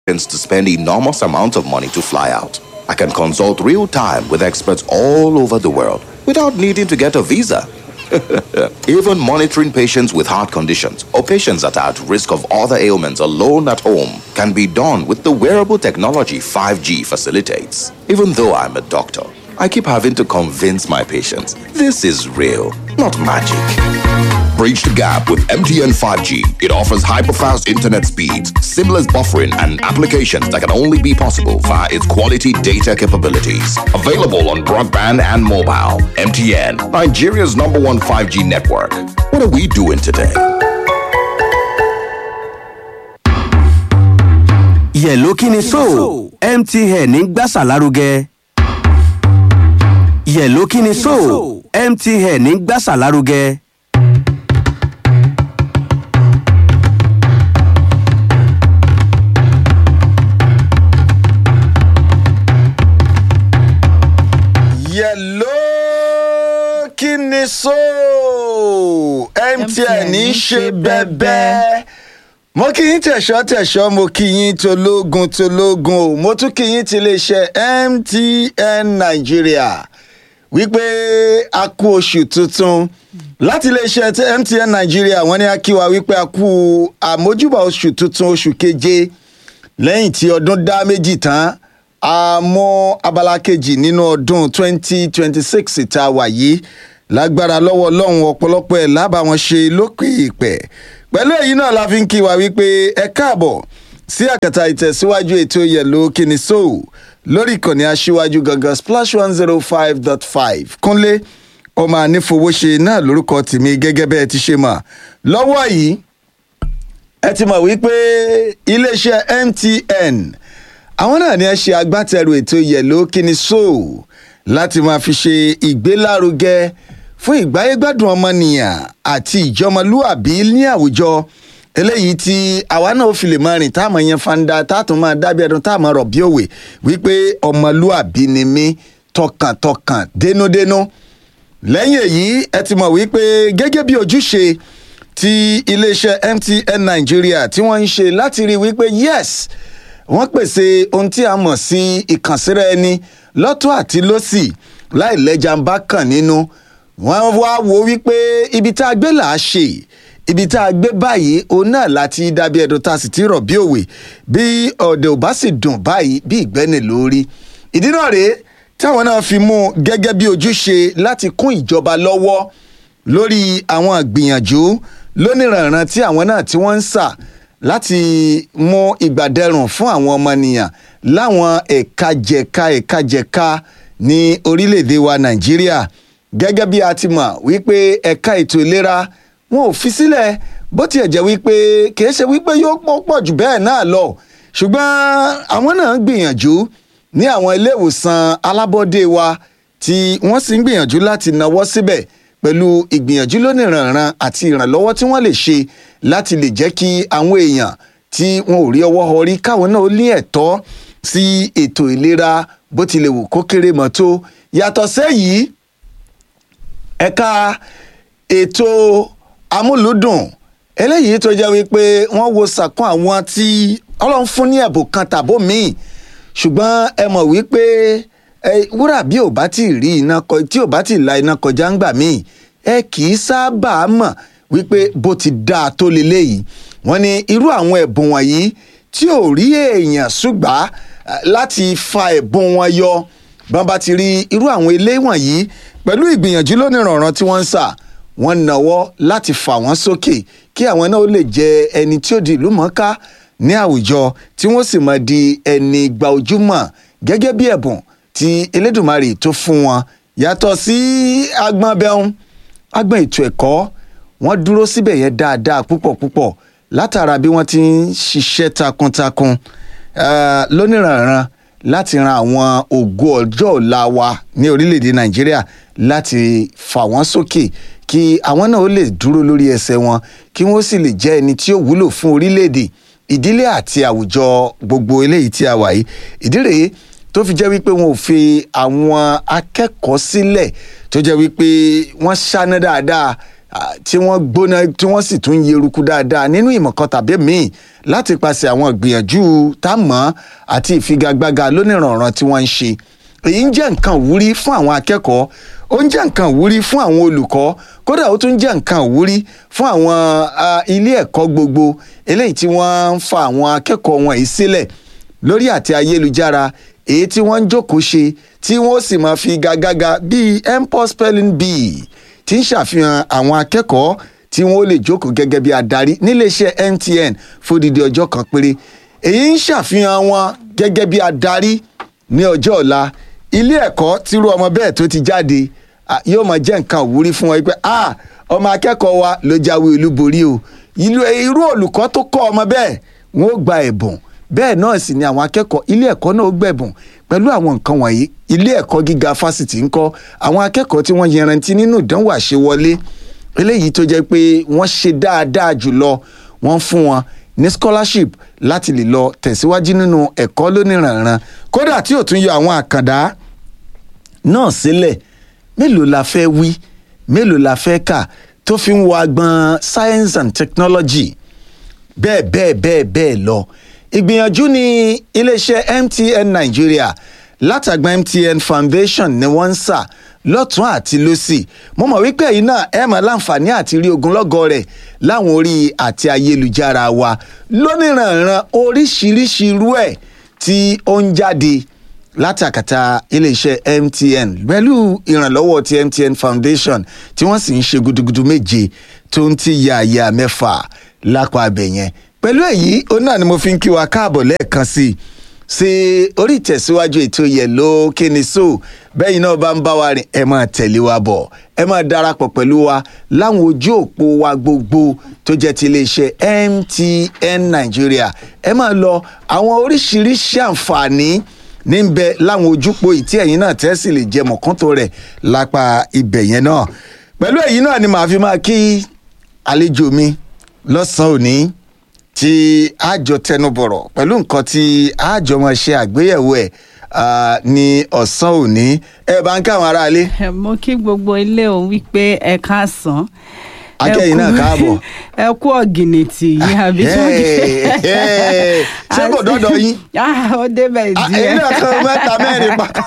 to spend enormous amounts of money to fly out. I can consult real time with experts all over the world without needing to get a visa. Even monitoring patients with heart conditions or patients that are at risk of other ailments alone at home can be done with the wearable technology 5G facilitates. Even though I'm a doctor, I keep having to convince my patients this is real, not magic. Bridge the gap with MTN 5G. It offers hyper-fast internet speeds, seamless buffering, and applications that can only be possible via its quality data capabilities. Available on broadband and mobile. MTN, Nigeria's number one 5G network. What are we doing today? yẹ̀ló kí ni so mtn ń gbàsà lárugẹ. yẹ̀ló kí ni so mtn ń gbàsà lárugẹ. yẹ̀ló kí ni so mtn ń ṣe bẹ́ẹ̀bẹ́ mo kí yín tẹ̀sọ́ tẹ̀sọ́ mo kí yín tológun tológun o mo tún kí yín ti iléeṣẹ́ mtn nàìjíríà wípé a kú oṣù tuntun láti iléeṣẹ́ tí mtn nàìjíríà wọ́n ní a kí wa wípé a kú àmójúbà oṣù tuntun oṣù keje lẹ́yìn tí ọdún dá méjì tán a mú abala kejì nínú ọdún 2026 tá a wà yìí lágbára lọ́wọ́ ọlọ́run ọ̀pọ̀lọpọ̀ ẹ̀ lábàá wọn ṣe lókè ìpẹ́ pẹ̀lú èyí náà la fi ń kí wa wípé ẹ káàbọ̀ sí àkàtà ìtẹ̀síwájú ètò yẹ̀lò kíni sóò lórí ìkànnì aṣíwájú gangan splash one zero five dot five kúnlé ọmọ ànífowóṣe náà lórúkọ tèmi gẹ́gẹ́ bẹ́ẹ̀ ti ṣe mọ̀ lọ́wọ́ yìí ẹ ti mọ̀ wípé iléeṣẹ́ mtn àwọn náà ni ẹ ṣe agbátẹrù ètò yẹ̀lò kíni sóò láti máa fi ṣe ìgbélárugẹ fún ìgbáyégbádùn ọmọnìyàn àti ìjọmọlúàbí ní àwùjọ eléyìí tí àwa náà fi lè máa rìn táàmù yẹn fanda táàtún máa dábẹ́ ẹdun táàmù rọ̀ bí òwe wípé ọmọlúàbí ni mí tọkàntọkàn dénúdénú lẹ́yìn èyí ẹ ti mọ̀ wípé gẹ́gẹ́ bí ojúṣe ti iléeṣẹ́ mtn nàìjíríà tí wọ́n ń ṣe láti rí wípé yes wọ́n pèsè ohun tí a mọ̀ sí ìkànsíra ẹni lọ́tọ̀ àti lọ́sì láì lẹ́jà ń bá kàn nínú wọ́n wá wo wípé ibi tá a gbé là á ṣe ibi tá a gbé báyìí òun náà láti dàbí ẹ̀dùn tá a sì ti rọ̀ bí òwe bí ọ̀dẹ̀ ò bá sì dùn báyìí bí ìgbẹ́ni lórí ìdí náà rèé táwọn náà fi mú un gẹ́gẹ́ bí ojúṣe láti kún ìjọba lọ́wọ́ lórí àwọn ìgbìyànjú lóníranran tí àwọn náà tí wọ́n ń sà láti mú ìgbàdẹrùn fún àwọn ọmọnìyàn láwọn ẹ̀ka jẹ̀ka ẹ̀ka jẹ̀ka ní orílẹ̀-èdè wa nàìjíríà gẹ́gẹ́ bí a ti mọ̀ wípé ẹ̀ka ètò ìlera wọn ò fi sílẹ̀ bó tiẹ̀ jẹ́ wípé kìí ṣe wípé yóò pọ̀ pọ̀ jù bẹ́ẹ̀ náà lọ ṣùgbọ́n àwọn náà ń gbìyànjú ní àwọn ilé ìwòsàn alábọ́dé wa tí wọ́n sì ń gbìyànjú láti nawọ́ síbẹ̀ pẹ̀lú ìgbìyànjú lónìrànràn àti ìrànlọ́wọ́ tí wọ́n lè ṣe láti lè jẹ́ kí àwọn èèyàn tí wọn ò rí ọwọ́ họrí káwọn náà ní ẹ̀tọ́ sí ètò ìlera bó tilẹ̀ wù kó kéré mọ́ tó yàtọ̀ sẹ́yìí ẹ̀ka ètò amúlùúdùn eléyìí tó jẹ́ wípé wọ́n wo sàkún àwọn tí ọlọ́run fún ní ẹ̀bùn kan tàbó míì ṣùgbọ́n ẹ mọ̀ wípé wúrà bí ò bá tí ì rí iná kọ tí ò bá tí ì la iná kọjá ńgbà míì ẹ kì í sábà mọ̀ wípé bó ti dáa tó leléyìí wọ́n ní irú àwọn ẹ̀bùn wọ̀nyí tí ò rí èèyàn ṣùgbà láti fa ẹ̀bùn wọn yọ bọ́n bá ti rí irú àwọn ilé wọ̀nyí pẹ̀lú ìgbìyànjú lónìrànràn tí wọ́n ń sà wọ́n nawọ́ láti fà wọ́n sókè kí àwọn náà lè jẹ ẹni tí ó di ìlú mọ́ká ní àwùjọ tí wọ́n sì máa di ẹni gba ojúmọ̀ gẹ́gẹ́ bí ẹ̀bùn tí elédùnmarè tó fún wọn yàtọ̀ sí agbọn bẹ́hùn agbọn ètò ẹ̀kọ́ wọ́n dúró síbẹ̀ yẹn dáadáa púpọ̀ púpọ̀ látara bí wọ́n ti ń ṣiṣẹ́ takuntakun lónìrànràn láti ran àwọn ògo ọjọ́ ọ̀la wa ní orílẹ̀-èdè nàìjíríà láti fà wọ́n sókè kí àwọn náà ó lè dúró lórí ẹsẹ̀ wọn kí wọ́n sì lè jẹ́ ẹni tí ó wúlò fún orílẹ̀-èdè ìdílé àti àwùjọ gbogbo eléyìí tí a wà yìí ìdí rèé tó fi jẹ́ wípé wọn ò fi àwọn akẹ́kọ̀ọ́ sílẹ̀ tó jẹ́ wípé wọ́n ṣáná dáadáa ah, tí wọ́n gbóná tí wọ́n sì tún yeruku dáadáa nínú ìmọ̀ kan tàbí míì láti pàṣẹ àwọn ìgbìyànjú tá a mọ̀ àti ìfigagbága lónìrànràn tí wọ́n ń ṣe èyí ń jẹ́ nǹkan ìwúrí fún àwọn akẹ́kọ̀ọ́ ó ń jẹ́ nǹkan ìwúrí fún àwọn olùkọ́ kódà ó tún jẹ́ nǹkan ìwúrí fún àwọn ah, ilé ẹ̀kọ́ gbogbo eléyìí tí wọ́n ń fa àwọn akẹ́kọ̀ọ́ wọn yìí sílẹ̀ lórí àti ayélujára èyí tí wọ́n ń jókòó ṣe tí wọ́n sì máa fi gàgàgà bíi mpox spelling bee tí ń ṣàfihàn àwọn akẹ́kọ̀ọ́ tí wọ́n lè jókòó gẹ́gẹ́ bí adarí níléeṣẹ́ MTN fódìdí ọjọ́ kan péré èyí ń ṣàfihàn wọn gẹ́gẹ́ bí adarí ní ọjọ́ ọ̀la ilé ẹ̀kọ́ tírú ọmọ bẹ́ẹ̀ tó ti jáde ah, yóò máa jẹ́ nǹkan òwúrí fún wọn pé ah ọmọ akẹ́kọ̀ọ́ wa ló jáwé olúborí o irú irú olùkọ́ tó kọ́ ọmọ bẹ́ẹ̀ wọ́n ó gba ẹ̀bùn bẹ́ẹ̀ náà sì ni àwọn akẹ́kọ̀ọ́ ilé ẹ̀kọ́ náà ó gbẹ̀bùn pẹ̀lú àwọn nǹkan wọ̀nyí ilé ẹ̀kọ́ gíga fásitì ń kọ́ àwọn akẹ́kọ̀ọ́ tí wọ́n yanrantí nínú ìdánwò àṣewọlé eléyìí tó jẹ́ pé wọ́n ṣe dáadáa jùlọ wọ́n fún wọn ní scholarship láti lè lọ tẹ̀síwájú nínú ẹ̀kọ́ lóníranran kódà tí ò tún yọ àwọn àkàndá náà sílẹ̀ mélòó la fẹ́ wí mélòó la fẹ́ kà tó fi ń wọ agbọn science and technology bẹ́ẹ̀ bẹ́ẹ̀ bẹ́ẹ̀ bẹ́ẹ̀ lọ ìgbìyànjú ni iléeṣẹ́ MTN Nigeria látàgbà MTN Foundation ni wọ́n ń sà lọ́tún àti lọ́sì mo mọ̀ wípé ẹ̀yin náà ẹ̀ máa láǹfààní àti rí ogunlọ́gọ̀ rẹ̀ láwọn orí àti ayélujára wa lóníranran oríṣiríṣi irú ẹ̀ tí ó ń jáde látàkàtà iléeṣẹ́ MTN pẹ̀lú ìrànlọ́wọ́ ti MTN Foundation tí wọ́n sì ń ṣe gudugudu méje tó ń ti yààyà mẹ́fà lápá abẹ yẹn pẹ̀lú èyí òun náà ni mo fi ń kí wa káàbọ̀ lẹ́ẹ̀kan sí i sí orí ìtẹ̀síwájú ètò Yẹ̀lò Kíni So bẹ́yìn náà bá ń bá wa rìn ẹ máa tẹ̀lé wa bọ̀ ẹ máa darapọ̀ pẹ̀lú wa láwọn ojú òpó wa gbogbo tó jẹ́ ti iléeṣẹ́ MTN Nigeria ẹ máa lọ àwọn oríṣiríṣi àǹfààní níbẹ̀ láwọn ojúpọ̀ ìtí ẹ̀yin náà tẹ́ sì lè jẹ mọ̀kántó rẹ̀ lápá ibẹ̀ yẹn náà pẹ̀lú èyí náà ni màá fi máa kí àlejò mi lọ́sàn-án òní tí àjọ tẹnubọ̀rọ̀ pẹ̀lú nǹkan tí àjọ máa ṣe àgbéyẹ̀wò ẹ̀ ah, ní ọ̀sán òní ẹ bá ń káwọn aráalé Ẹ, mo kí gbogbo ilé òun wípé ẹ káàsán. Ẹ akẹ́yìn náà kú- káàbọ̀. ẹ kú ọ̀gìnìtì yìí àbí tí wọ́n Hey, hey, ṣé kò dọ́dọ̀ yín Ah, ó débẹ̀ Ah, èyí náà kan díẹ̀. mẹ́ta mẹ́rin pátá.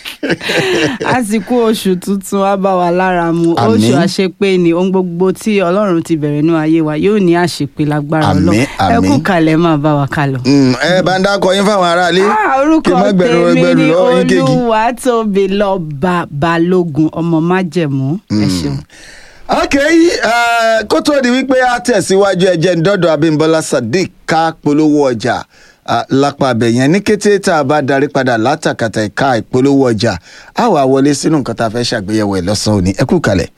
àsìkò oṣù tuntun á bá wa lára mu Àmín. oṣù àṣepé ni ohun gbogbo tí ọlọ́run ti bẹ̀rẹ̀ nínú ayé wa yóò ní àṣepé lágbára Àmín, ọlọ́run ẹ àmín. kú kalẹ̀ máa bá wa kálọ. Mm, ẹ bá ń dákọ yín fáwọn aráalé Ah, kí orúkọ n má gbẹ̀rù tèmi ẹgbẹ̀rù ni lọ́wọ́ yín kéèkì. olúwatóbilọ́ba balógun ọmọ májẹ̀mú ẹ ṣeun. ok eh, kó tó di wípé a tẹ̀síwájú ẹjẹ́ ńdọ́dọ̀ Abímbọ́lá Sadiq ká polówó ọjà ah, lápá abẹ yẹn ní kété tá a bá darí padà látàkàtà ẹ̀ka ìpolówó ọjà a wà wọlé sínú nǹkan tá a fẹ́ ṣàgbéyẹ̀wò ẹ̀ lọ́sàn-án òní ẹ kú kalẹ̀.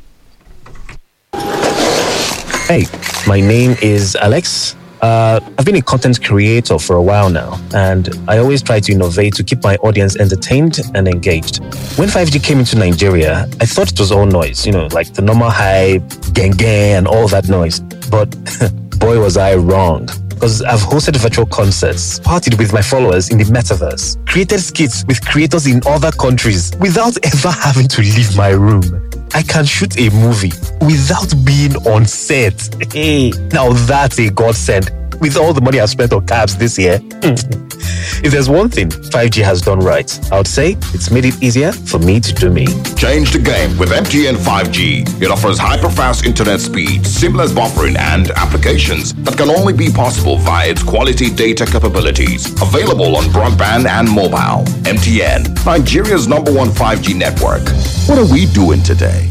Hey, my name is Alex. Uh, I've been a content creator for a while now, and I always try to innovate to keep my audience entertained and engaged. When 5G came into Nigeria, I thought it was all noise, you know, like the normal hype, gang gang, and all that noise. But boy, was I wrong. Because I've hosted virtual concerts, partied with my followers in the metaverse, created skits with creators in other countries without ever having to leave my room. I can shoot a movie without being on set. Hey, now that's a godsend. With all the money I've spent on cabs this year, if there's one thing 5G has done right, I would say it's made it easier for me to do me. Change the game with MTN 5G. It offers hyper-fast internet speed, seamless buffering, and applications that can only be possible via its quality data capabilities. Available on broadband and mobile. MTN, Nigeria's number one 5G network. What are we doing today?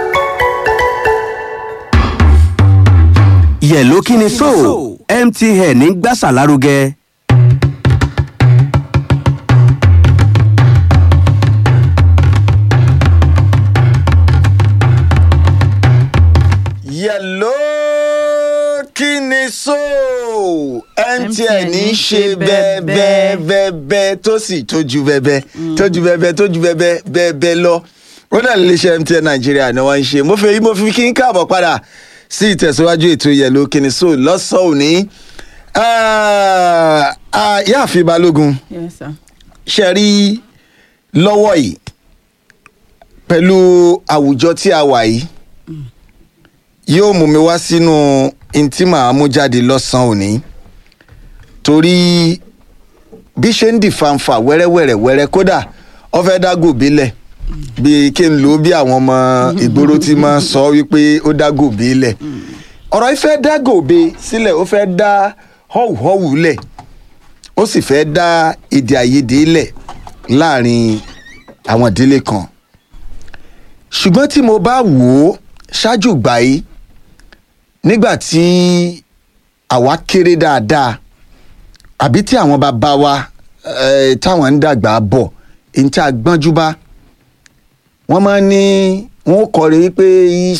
Yẹ̀lò Kíni So MTN ń gbàsà lárugẹ. Yẹ̀lò Kíni So MTN ń ṣe bẹ́ẹ̀ bẹ́ẹ̀ bẹ́ẹ̀ bẹ́ẹ̀ tó sì tójú bẹ́ẹ̀ tójú bẹ́ẹ̀ tójú bẹ́ẹ̀ bẹ́ẹ̀ bẹ́ẹ̀ lọ ó dà lè ṣe MTN Nàìjíríà ni wọ́n ń ṣe mo fẹ́ mo fi kí n káàbọ̀ padà sí ìtẹ̀síwájú ètò Yẹ̀lò Kíni So lọ́sàn-án òní Ah, ah, Yáàfin Balógun Yes, sir. ṣe rí lọ́wọ́ yìí pẹ̀lú àwùjọ tí a wà yìí yóò mú mi wá sínú ntí màá mú jáde lọ́sàn-án òní torí bí ṣe ń di fanfa wẹ́rẹ́wẹ́rẹ́ wẹ́rẹ́ kódà ó fẹ́ dágò bílẹ̀ bí kí n lò ó bí àwọn ọmọ ìgboro ti máa sọ wípé ó dágò bílẹ̀ ọ̀rọ̀ yìí fẹ́ dá gòbe sílẹ̀ ó fẹ́ dá họ́wùhọ́wù lẹ̀ ó sì fẹ́ dá èdè àìyedè lẹ̀ láàrin àwọn ìdílé kan ṣùgbọ́n tí mo bá wò ó ṣáájú ìgbà yìí nígbà tí àwa kéré dáadáa àbí tí àwọn bàbá wa eh, táwọn ń dàgbà bọ̀ èyí tí a gbọ́njú bá wọ́n máa ń ní wọ́n kọ́ rí pé